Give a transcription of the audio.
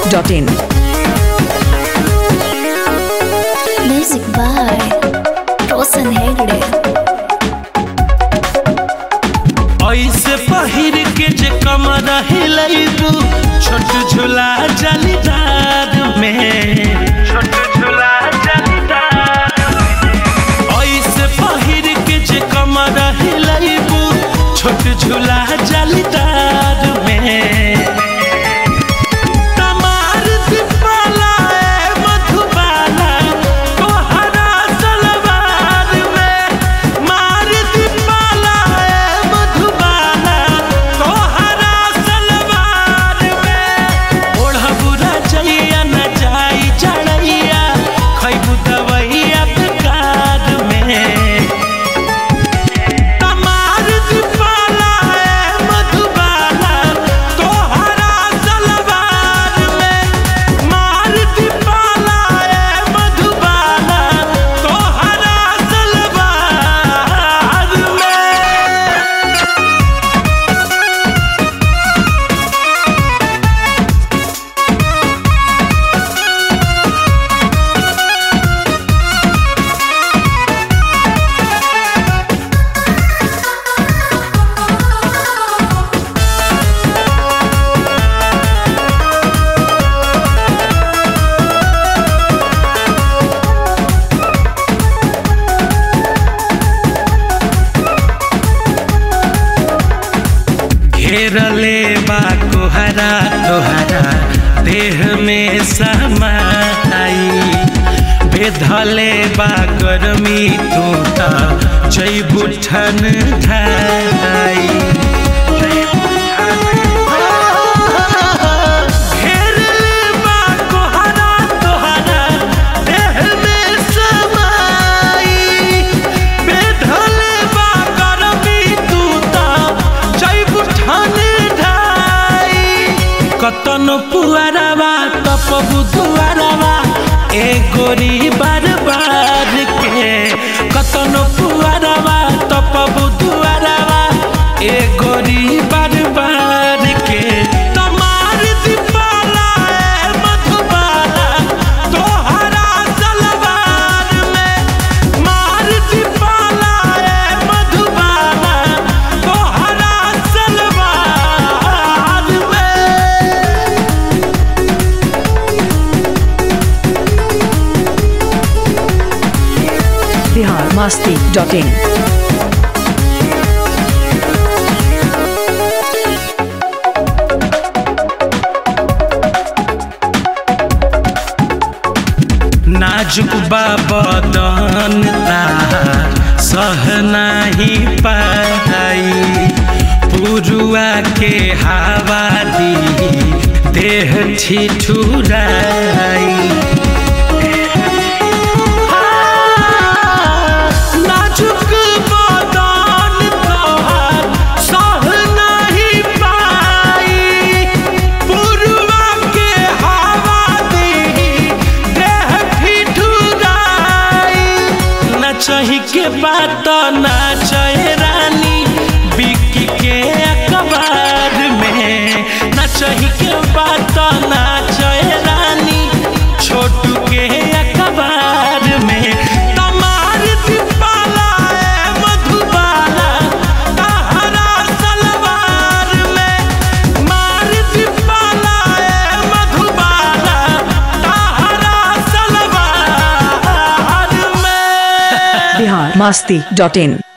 masti.in. Music by Rosan Hegde. ऐसे पहिर के जे कमर हिलैबू छोट झूला जालीदार में छोट झूला जालीदार ऐसे पहिर के जे कमर हिलैबू छोट झूला जालीदार में तमार दीपाला ए मधुबाला तोहरा सलवार में मार दीपाला ए मधुबाला तोहरा सलवार में ओढ़बुरा जइया न जाई चढ़ैया खैबू दवैया बेकार में तमार दीपाला ए मधुबाला तोहरा सलवार में मार दीपाला ए मधुबाला तोहरा सलवार में घेरले बा कोहरा तोहरा देह में समाई बेधले बा गर्मी तू त जैबू ठन ढाई घेरले बा कोहरा तोहरा देह में समाई बेधले बा गर्मी तू त जैबू ठन ढाई कतन पुआरावा तप बुधुआरावा ए गोरी बार बार के कतन पुआरावा तप बुधुआरावा ए गोरी बार बार के तमार दीपाला ए मधुबाला तोहरा सलवार में मार दीपाला ए मधुबाला तोहरा सलवार में Bihar masti.in. नाजुक बाबदन तार सह नाही पाई पुरुआ के हवा दी देह ठिठुराई नाजुक बदन तोहार सह नहीं पाई पुरुआ के हवा दी देह ठिठुराई न चाही के बात ना चाहे रानी बिकी के अखबार में न चाही के बात ना चाहे रानी छोटू के अखबार में तमार दीपाला ए मधुबाला तहरा सलवार में मार दीपाला ए मधुबाला तहरा सलवार में Bihar masti.in.